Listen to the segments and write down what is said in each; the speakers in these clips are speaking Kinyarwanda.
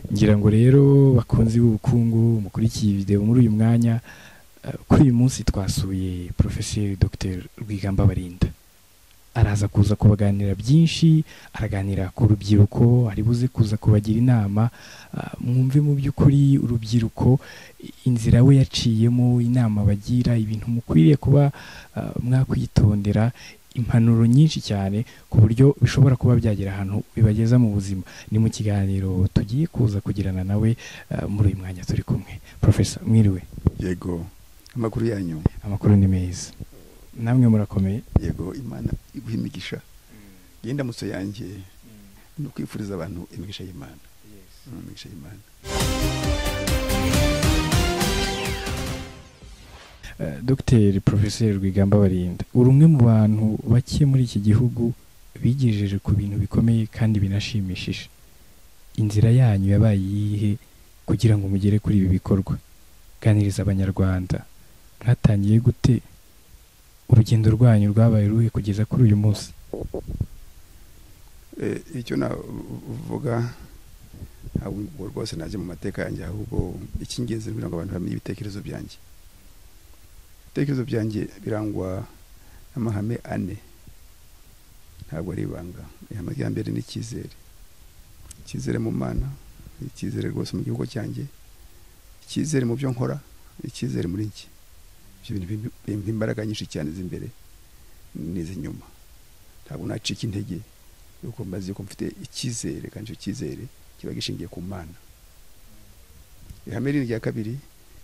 kugira ngo rero bakunzi b'ubukungu mukurikiye video muri uyu mwanya eh, kuri uyu munsi twasuye profeseri dr rwigamba barinda araza kuza kubaganira byinshi araganira ku rubyiruko ari buze kuza kubagira inama ah, mwumve mu by'ukuri urubyiruko inzira we yaciyemo inama bagira ibintu mukwiriye kuba ah, mwakwitondera impanuro nyinshi cyane ku buryo bishobora kuba byagera ahantu bibageza mu buzima ni mu kiganiro tugiye kuza kugirana nawe eh, muri uyu mwanya turi kumwe profesa mwiriwe yego amakuru yanyu amakuru ni meza namwe murakomeye yego imana iguha imigisha iyi ndamutso yanjye ni ukwifuriza abantu imigisha y'imana Mm, imigisha y'imana Eh, dr profeseri rwigamba barinda uri umwe mu bantu bake muri iki gihugu bigejeje ku bintu bikomeye kandi binashimishije inzira yanyu yabaye iyihe kugira ngo mugere kuri ibi bikorwa ganiriza abanyarwanda mwatangiye gute urugendo rwanyu rwabaye ruhe kugeza kuri uyu munsi Eh, icyo navuga ntabwo ubwo rwose najya mu mateka yanjye ahubwo icy'ingenzi ni ukugira ngo abantu bamenye ibitekerezo byanjye ibitekerezo byanjye birangwa n'amahame ane ntabwo ari ibanga ihame rya mbere ni icyizere icyizere mu mana icyizere rwose mu gihugu cyanjye icyizere mu byo nkora icyizere muri njye ibyo bintu bimpa- bimpa imbaraga nyinshi cyane z'imbere n'iz'inyuma ntabwo nacika intege yuko mbazi yuko mfite icyizere kandi icyo cyizere kiba gishingiye ku mana ihame rindi rya kabiri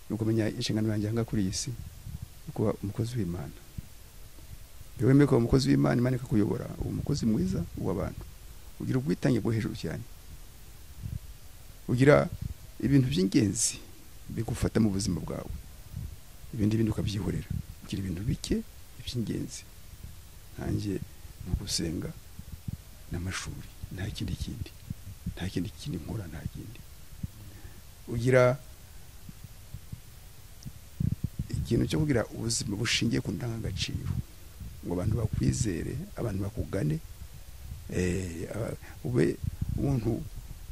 ni ukumenya inshingano yanjye aha ngaha kuri iyi si yo kuba umukozi w'imana iyo wemeye kuba umukozi w'imana imana ikakuyobora uba umukozi mwiza w'abantu ugira ubwitange bwo hejuru cyane ugira ibintu by'ingenzi bigufata mu buzima bwawe ibindi bindi ukabyihorera ugira ibintu bike iby'ingenzi nanjye ni ugusenga n'amashuri nta kindi kindi nta kindi kindi nkora nta kindi ugira ikintu cyo kugira ubuzima bushingiye ku ndangagaciro ngo abantu bakwizere abantu bakugane eh, aba- ube umuntu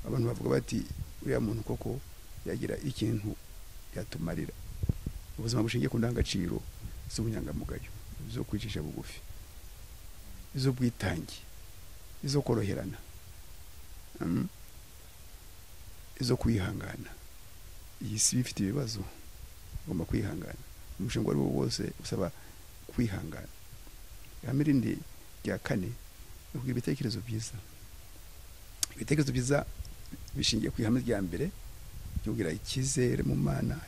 abantu bavuga bati uriya muntu koko yagira ikintu yatumarira ubuzima bushingiye ku ndangagaciro z'ubunyangamugayo zo kwicisha bugufi iz'ubwitange izo koroherana Mm. izo kwihangana iyi si iba ifite ibibazo ugomba kwihangana umushinga uwo ari wo wose usaba kwihangana ihame rindi rya kane ni ukugira ibitekerezo byiza ibitekerezo byiza bishingiye ku ihame rya mbere ryo kugira icyizere mu mana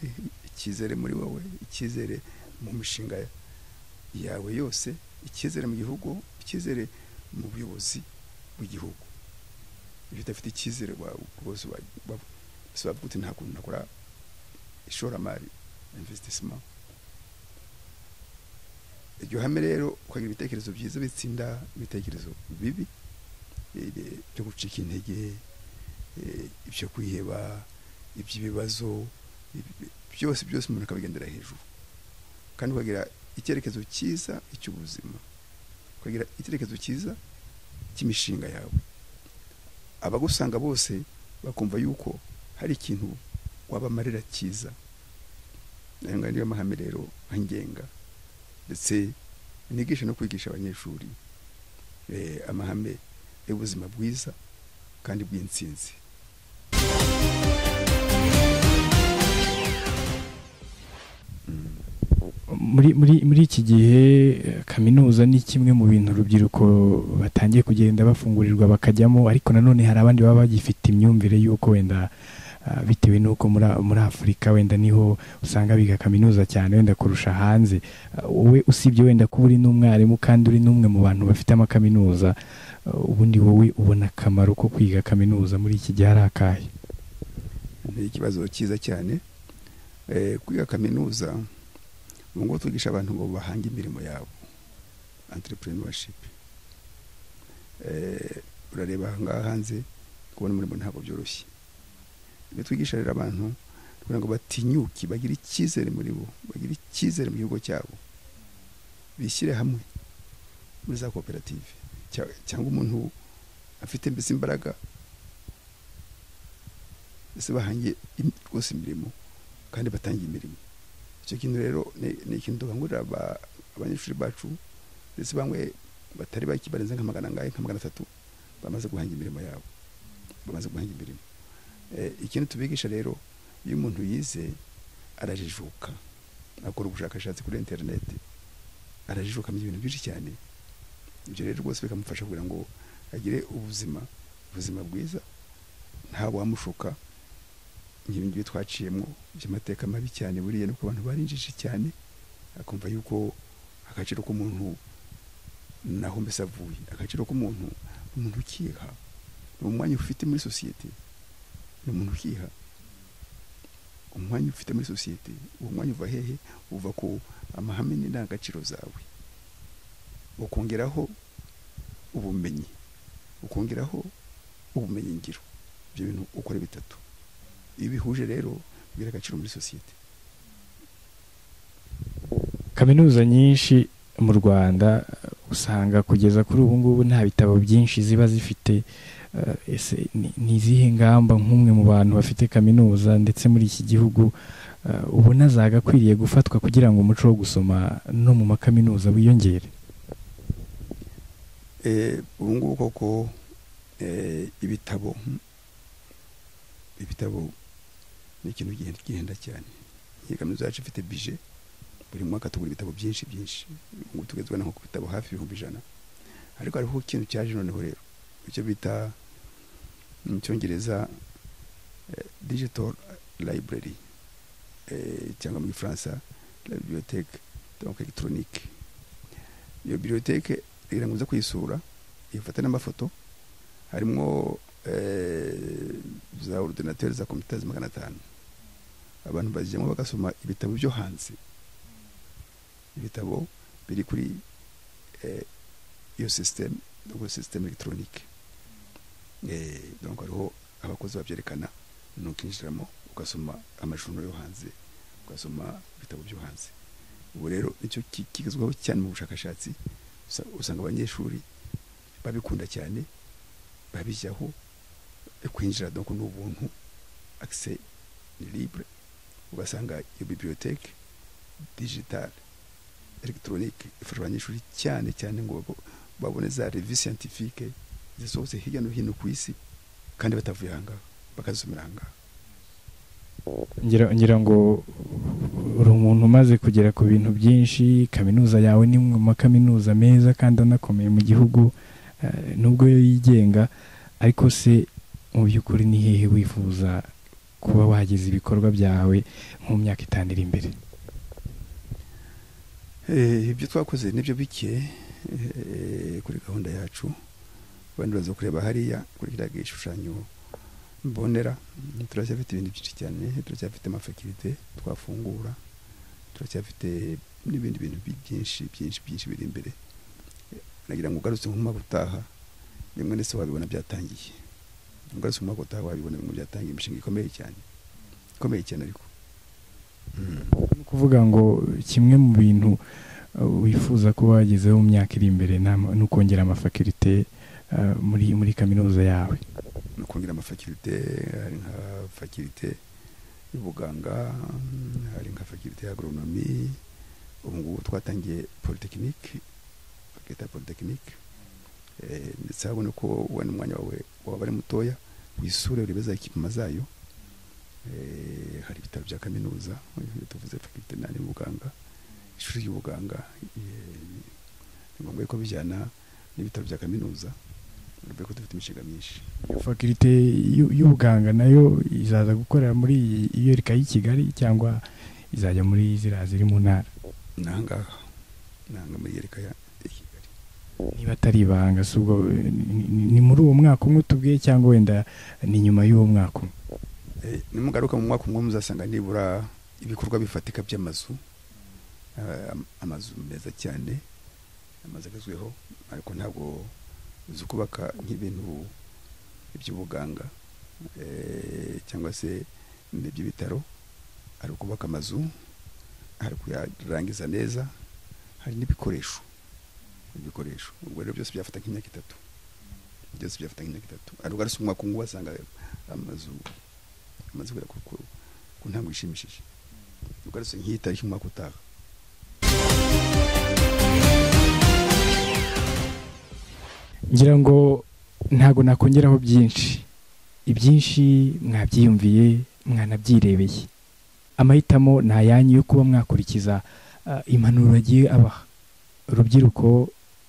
icyizere muri wowe icyizere mu mishinga yawe yose icyizere mu gihugu icyizere mu buyobozi bw'igihugu iyo udafite icyizere wa- rwose bavuga uti nta kuntu nakora ishoramari investissement iryo hame rero ukagira ibitekerezo byiza bitsinda ibitekerezo bibi eh, byo gucika intege eh, ibyo kwiheba iby'ibibazo ibi- byose byose umuntu akabigendera hejuru kandi ukagira icyerekezo cyiza icy'ubuzima ukagira icyerekezo cyiza cy'imishinga yawe abagusanga bose bakumva yuko hari ikintu wabamarira cyiza aya ngaya niyo mahame rero angenga ndetse nigisha no kwigisha abanyeshuri eh, amahame y'ubuzima bwiza kandi bw'intsinzi Mm. muri muri muri iki gihe eh, kaminuza ni kimwe mu bintu urubyiruko batangiye kugenda bafungurirwa bakajyamo ariko nanone hari abandi baba bagifite imyumvire y'uko wenda ah, bitewe n'uko muri muri afurika wenda niho usanga biga kaminuza cyane wenda kurusha hanze Ah, wowe usibye wenda kuba uri n'umwarimu kandi uri n'umwe mu bantu bafite amakaminuza ah, ubundi wowe ubona akamaro ko kwiga kaminuza muri iki gihe ari akahe ni ikibazo cyiza cyane Eh, kwiga kaminuza ubu ngubu twigisha abantu ngo bahange imirimo yabo entrepreneurship Eh, urareba aha ngaha hanze kubona umurimo ntabwo byoroshye ibyo twigisha rero abantu kugira ngo batinyuke bagire icyizere muri bo bagire icyizere mu gihugu cyabo bishyire hamwe muri za koperative cya- cyangwa umuntu afite mbese imbaraga ese bahangiye im- rwose imirimo kandi batangiye imirimo icyo kintu rero ni ni ikintu dukangurira aba- abanyeshuri bacu ndetse bamwe batari bake barenze nka magana angahe nka magana atatu bamaze guhanga imirimo yabo bamaze guhanga imirimo Eh, ikindi tubigisha rero iyo umuntu yize arajijuka akora ubushakashatsi kuri interineti arajijuka mu ibintu byinshi cyane ibyo rero rwose bikamufasha kugira ngo agire ubuzima ubuzima bwiza nta wamushuka nk'ibi ngibi twaciyemo by'amateka mabi cyane buriya nuko abantu barinjije cyane akumva yuko agaciro k'umuntu naho mbese avuye agaciro k'umuntu ni umuntu ukiha ni umwanya ufite muri sosiyete ni umuntu ukiha umwanya ufite muri sosiyete uwo mwanya uva hehe uva ku amahame n'indangagaciro zawe ukongeraho ubumenyi ukongeraho ubumenyi ngiro ibyo bintu ukora bitatu iyo bihuje rero bigira agaciro muri sosiyete kaminuza nyinshi mu rwanda usanga kugeza kuri ubu ngubu nta bitabo byinshi ziba zifite eh, ese ni- ni izihe ngamba nk'umwe mu bantu bafite kaminuza ndetse muri iki gihugu eh, ubona zagakwiriye gufatwa kugira ngo umuco wo gusoma no mu makaminuza wiyongere Eh, ubu ngubu koko eh, ibitabo hm, ibitabo ni ikintu gihenda gihenda cyane iyi kaminuza yacu ifite bije buri mwaka tugura ibitabo byinshi byinshi ubu ngubu tugezwa nko ku bitabo hafi ibihumbi ijana ariko hariho ikintu cyaje noneho rero icyo bita mu cyongereza eh, digital library eh, cyangwa mu gifaransa la bibliothèque donc électronique iyo bibliothèque kugira ngo uze kuyisura ifata n'amafoto harimo eh, za ordinateri za kompiyuta magana atanu abantu bazijyamo bagasoma ibitabo byo hanze ibitabo biri kuri eh, iyo sisiteme ubwo sisiteme elegitoronike donc hariho abakozi babyerekana nukinjiramo ugasoma amashusho yo hanze ugasoma ibitabo byo hanze ubu rero nicyo ki- kigezweho cyane mu bushakashatsi usa- usanga abanyeshuri babikunda cyane babijyaho e, kwinjira donc ni ubuntu accès ni libre ugasanga iyo bibliothèque digitale electronique ifasha abanyeshuri cyane cyane ngo babo- babone za revue scientifique zisohotse hirya no hino ku isi kandi batavuye ahangaha bakazisomera ahangaha ngira ngira ngo uri umuntu umaze kugera ku bintu byinshi kaminuza yawe ni imwe mu makaminuza meza kandi anakomeye mu gihugu eh, nubwo yo yigenga ariko se mu by'ukuri ni hehe wifuza kuba wageza ibikorwa byawe mu myaka itanu iri imbere Eh, ibyo twakoze nibyo bike eh, kuri gahunda yacu abandi baza kureba hariya kuri kiriya gishushanyo mbonera Mm, turacyafite ibintu byinshi cyane turacyafite amafakirite twafungura turacyafite n'ibindi bintu bi- byinshi byinshi byinshi biri imbere Eh, nagira ngo ugarutse mu mwaka utaha bimwe ndetse wabibona byatangiye ugarutse mu mwaka utaha wabibona bimwe byatangiye imishinga ikomeye cyane ikomeye cyane ariko ni ukuvuga ngo kimwe mu bintu eh, wifuza kuba wagezeho mu myaka iri imbere ni ama- ni ukongera amafakirite eh, muri muri kaminuza yawe no kongera amafakirite hari nka fakirite y'ubuganga mm, hari nka fakirite y'agoronomi ubu ngubu twatangiye polytechnique bakita polytechnique Eh, ndetse habona ko wenda umwanya wawe waba ari mutoya wisure urebe za ekipima zayo Eh, hari ibitaro bya kaminuza iyo tuvuze fakirite nani y'ubuganga ishuri ry'ubuganga eh, ni ngombwa ko bijyana n'ibitaro bya kaminuza urebe ko dufite imishinga myinshi fakirite y'u- y'ubuganga nayo izaza gukorera muri iyi- iyo rika y'i kigali cyangwa izajya muri ziriya ziri mu ntara ni ahangaha ni ahanga muri yereka ya ya kigali niba atari ibanga si ubwo eh, ni- ni- ni muri uwo mwaka umwe tubwiye cyangwa wenda ni nyuma y'uwo mwaka umwe Eh, nimugaruka mu mwaka umwe muzasanga nibura ibikorwa bifatika by'amazu eh, am- amazu meza cyane amazu agezweho ariko ntabwo uzi kubaka nk'ibintu by'ubuganga eh, cyangwa se n'iby'ibitaro hari ukubaka amazu hari kuyarangiza neza hari n'ibikoresho ibikoresho ubwo rero byose byafata nk'imyaka itatu byose byafata nk'imyaka itatu ariko ari umwaka umwe wasanga amazu amaze kugera ku- ku ku ntango ishimishije ugarutse nk'itariki umwaka utaha ngira ngo ntabwo nakongeraho byinshi ibyinshi mwabyiyumviye mwanabyirebeye amahitamo ni ayanyu yo kuba mwakurikiza ah, impanuro bagiye abaha urubyiruko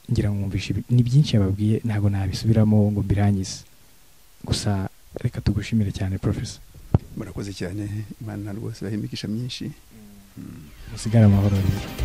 ngira ngo mwumvishe ibi- ni byinshi yababwiye ntabwo nabisubiramo ngo mbirangize gusa reka tugushimire cyane profesa murakoze cyane imana rwose irahimigisha myinshi Mm. musigare amahoro rero